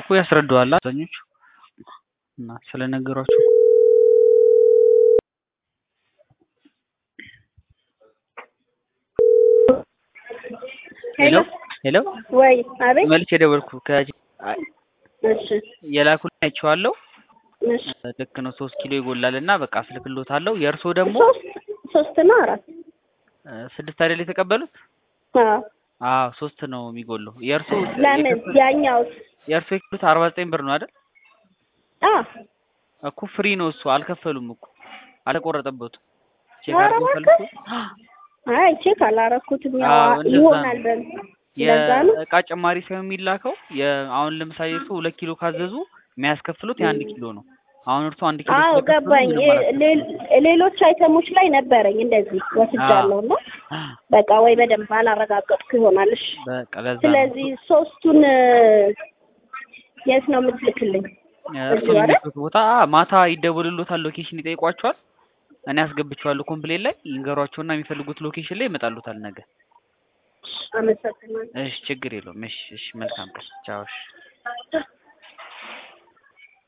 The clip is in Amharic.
ያስረዱሃል አብዛኞቹ እና ስለነገሯቸው ሄሎ ሄሎ ወይ አቤት መልስ የደወልኩ ከ እሺ የላኩልኝ አይቼዋለሁ እሺ ልክ ነው ሶስት ኪሎ ይጎላል እና በቃ አስልክሎታለሁ የእርሶ ደግሞ ሶስት ሶስት ነው አራት እ ስድስት አይደል የተቀበሉት አዎ አዎ ሶስት ነው የሚጎለው የእርሶ ለምን ያኛው የእርሶ የከፈሉት አርባ ዘጠኝ ብር ነው አይደል አ እኮ ፍሪ ነው እሱ አልከፈሉም እኮ አልተቆረጠበትም ቼክ ኧረ አድርገው እባክህ። ፈልጉ አይ ቼክ አላረኩትም ያው አዎ፣ እንደዛ ይሆናል ነው። በል ለዛ ነው የእቃ ጭማሪ ሳይሆን የሚላከው የ- አሁን ለምሳሌ እሱ ሁለት ኪሎ ካዘዙ የሚያስከፍሉት የአንድ ኪሎ ነው። አሁን እርሱ አንድ ኪሎ አዎ ስለከፈሉ ገባኝ ምንም እ- አላስከፍሉም። ሌ- ሌሎች አይተሞች ላይ ነበረኝ እንደዚህ ወስጃለሁ እና በቃ ወይ በደንብ አላረጋገጥኩ ይሆናል እሺ በቃ ለዛ ነው። ስለዚህ ሶስቱን እ፣ የት ነው የምትልክልኝ እርሱ እዚሁ አይደል? የሚልኩት ቦታ አ፣ ማታ ይደውልሎታል፣ ሎኬሽን ይጠይቋቸዋል። እኔ አስገብቼዋለሁ ኮምፕሌን ላይ ይንገሯቸውና የሚፈልጉት ሎኬሽን ላይ ይመጣሉታል ነገ። አመሰግናለሁ እሺ ችግር የለውም። እሺ እሺ መልካም ቀን ቻው። እሺ